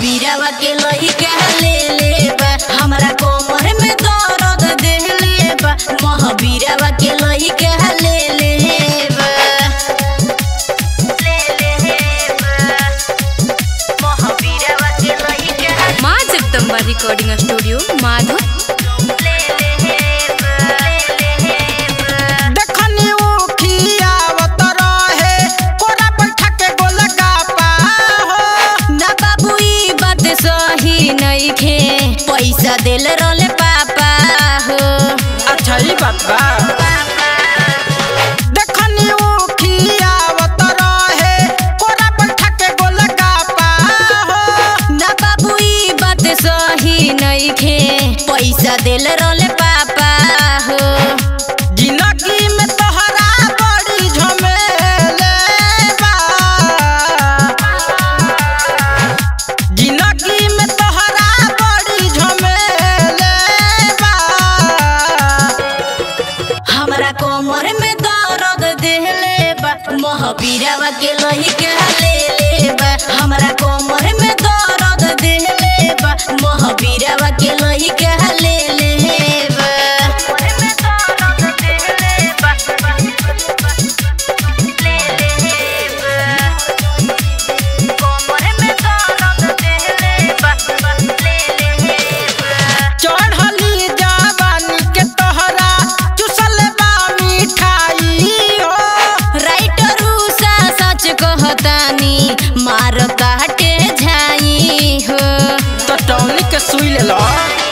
महावीरवा के लइका ले ले बा हमरा कोमर में दर्द देले बा महावीरवा के लइका ले ले बा ले ले बा महावीरवा के लइका माँ जगदम्बा रिकॉर्डिंग स्टूडियो माधो देखनी उखियावत रहे कोरा बैठा के गोलगप्पा हो ना बाबू ई बात सही नइखे पैसा देले रहले पापा हो अच्छा ई बात बा देखनी उखियावत रहे कोरा बैठा के गोलगप्पा हो ना बाबू ई बात सही नइखे पैसा देले रहले पापा हो जिंदगी में तोहरा बड़ी झमेले बा जिंदगी में तोहरा बड़ी झमेले बा हमरा कोमर में दर्द देले बा महावीरवा के लइका ले ले बा हमरा कोमर में दर्द देले बा महावीरवा के लइका ले ले बा चढ़ली जवानी के तोहरा चुसल बा मिठाई हो राइटर उषा सच कहतानी मार काटे झाई हो तो टौली के सुई ले लो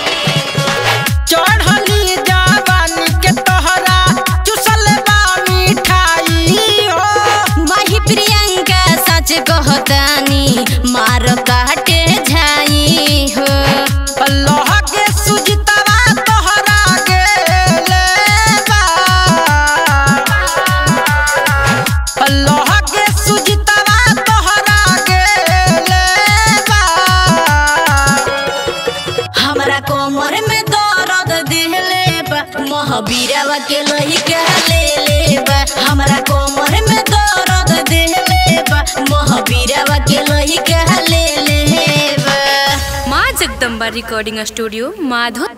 चढ़ली जवानी के तोहरा चुसल बा मिठाई हो माही प्रियंका सच कहतानी मार काटे झाई हो अल्लाह के सुजतवा तोहरा गेले बा अल्लाह के सुजतवा तोहरा गेले बा हमरा कोमर में दर्द देले बा महावीरवा के लइका ले ले बा हमरा कोमर में दर्द देले बा महावीरवा के लइका ले ले बा माँ जगदम्बा रिकॉर्डिंग स्टूडियो माधो